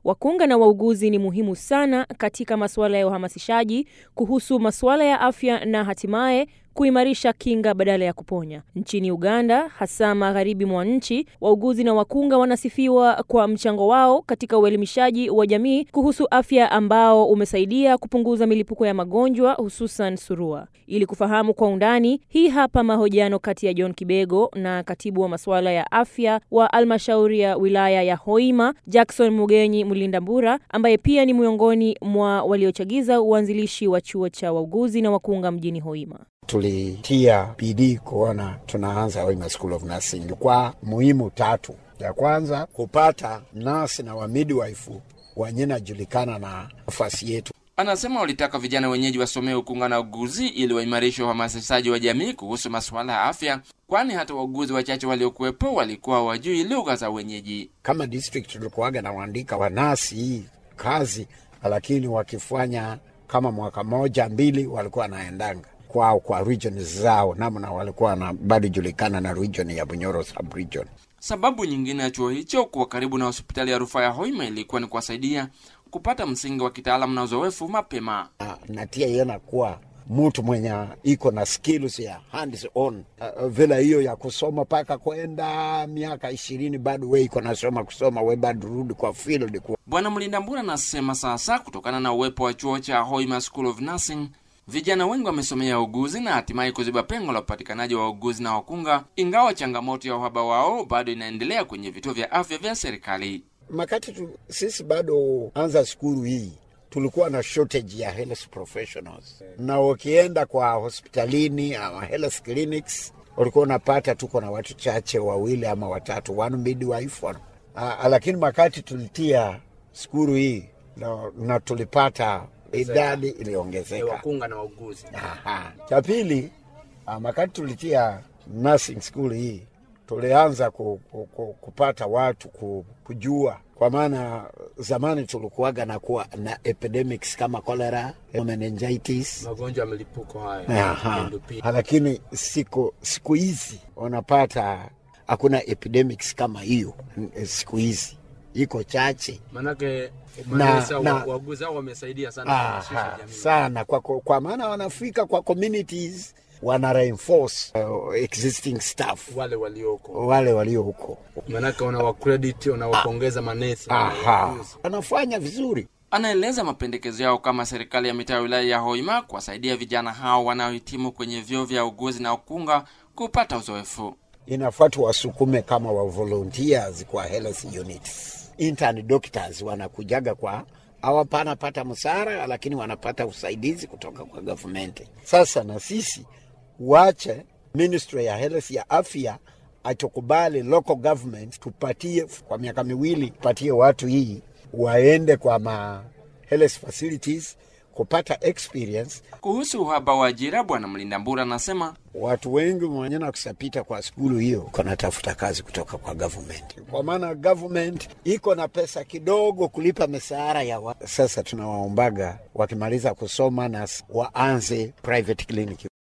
wakunga na wauguzi ni muhimu sana katika masuala ya uhamasishaji kuhusu masuala ya afya na hatimaye kuimarisha kinga badala ya kuponya. Nchini Uganda, hasa magharibi mwa nchi, wauguzi na wakunga wanasifiwa kwa mchango wao katika uelimishaji wa jamii kuhusu afya ambao umesaidia kupunguza milipuko ya magonjwa hususan surua. Ili kufahamu kwa undani, hii hapa mahojiano kati ya John Kibego na katibu wa masuala ya afya wa halmashauri ya wilaya ya Hoima, Jackson Mugenyi Mlindambura, ambaye pia ni miongoni mwa waliochagiza uanzilishi wa chuo cha wauguzi na wakunga mjini Hoima. Tulitia bidii kuona tunaanza Hoima School of Nursing kwa muhimu tatu. Ya kwanza kupata nasi na wa midwife wenye najulikana na nafasi yetu. Anasema walitaka vijana wenyeji wasomee ukunga na uguzi ili waimarishe uhamasishaji wa jamii kuhusu masuala ya afya, kwani hata wauguzi wachache waliokuwepo walikuwa hawajui lugha za wenyeji. Kama district tulikuwaga na waandika wanasi hii kazi, lakini wakifanya kama mwaka moja mbili walikuwa wanaendanga kwao kwa region zao, namna walikuwa na bado julikana na region ya Bunyoro sub region. Sababu nyingine ya chuo hicho kuwa karibu na hospitali ya rufaa ya Hoima ilikuwa ni kuwasaidia kupata msingi wa kitaalamu na uzoefu mapema. Na, na tia yena kuwa mtu mwenye iko na skills ya hands on uh, vile hiyo ya kusoma paka kwenda miaka ishirini bado we iko nasoma kusoma we bado rudi kwa field kwa. Bwana Mlindambura anasema sasa kutokana na uwepo wa chuo cha Hoima School of Nursing vijana wengi wamesomea uguzi na hatimaye kuziba pengo la upatikanaji wa uguzi na wakunga, ingawa changamoto ya uhaba wao bado inaendelea kwenye vituo vya afya vya serikali. Makati tu, sisi bado anza skuru hii tulikuwa na shortage ya health professionals, na ukienda kwa hospitalini ama health clinics ulikuwa unapata tuko na watu chache, wawili ama watatu, one midwife one. Uh, lakini makati tulitia skuru hii na, na tulipata idadi iliongezeka wakunga na wauguzi. Aha. Cha pili, uh, makati tulitia nursing school hii tulianza ku, ku, ku, kupata watu ku, kujua, kwa maana zamani tulikuwaga na kuwa na epidemics kama cholera, meningitis, magonjwa ya milipuko haya Aha. NDP. Lakini siku siku hizi unapata hakuna epidemics kama hiyo siku hizi iko chache Manake Na- manesa na- wa- wauguzi hao wamesaidia sana Aha, kuhamasisha jamii. sana kwa, kwa, kwa maana wanafika kwa communities wana reinforce uh, existing staff wale walioko, wale walio huko. manake unawacredit unawapongeza manesa Aha, wauguzi. wanafanya vizuri. Anaeleza mapendekezo yao kama serikali ya mitaa ya wilaya ya Hoima kuwasaidia vijana hao wanaohitimu kwenye vyuo vya uguzi na ukunga kupata uzoefu. Inafaa tuwasukume kama wa volunteers kwa health units. Intern doctors wanakujaga kwa hawapana pata msara, lakini wanapata usaidizi kutoka kwa government. Sasa na sisi wache ministry ya health ya afya atukubali local government tupatie kwa miaka miwili, tupatie watu hii waende kwa ma health facilities kupata experience. Kuhusu uhaba wa ajira, Bwana Mlindambura anasema Watu wengi mwenye na kusapita kwa skulu hiyo kanatafuta kazi kutoka kwa government, kwa maana government iko na pesa kidogo kulipa mishahara ya wa. Sasa tunawaombaga wakimaliza kusoma na waanze private clinic.